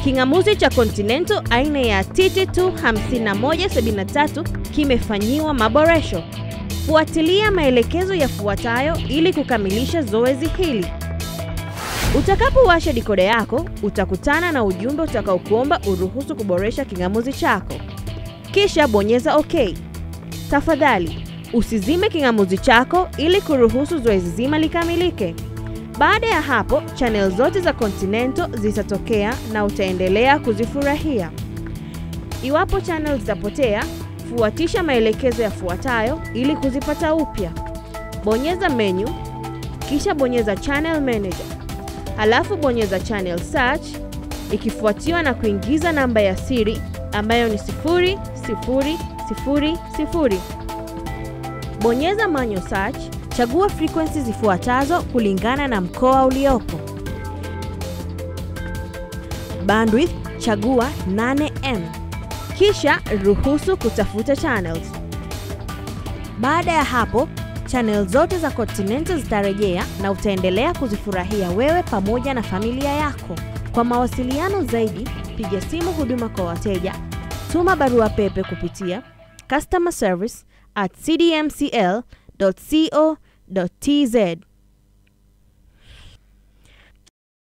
King'amuzi cha Continental aina ya TT25173 kimefanyiwa maboresho. Fuatilia maelekezo yafuatayo ili kukamilisha zoezi hili. Utakapowasha dikoda yako, utakutana na ujumbe utakaokuomba uruhusu kuboresha king'amuzi chako. Kisha bonyeza OK. Tafadhali usizime king'amuzi chako ili kuruhusu zoezi zima likamilike. Baada ya hapo, channel zote za Continental zitatokea na utaendelea kuzifurahia. Iwapo channel zitapotea, fuatisha maelekezo yafuatayo ili kuzipata upya. Bonyeza menu, kisha bonyeza channel manager. Halafu bonyeza channel search ikifuatiwa na kuingiza namba ya siri ambayo ni 0000. Bonyeza manual search, chagua frequency zifuatazo kulingana na mkoa uliopo. Bandwidth chagua 8M. Kisha ruhusu kutafuta channels. Baada ya hapo, channel zote za Continental zitarejea na utaendelea kuzifurahia wewe pamoja na familia yako. Kwa mawasiliano zaidi, piga simu huduma kwa wateja, tuma barua pepe kupitia customer service at cdmcl.co.tz.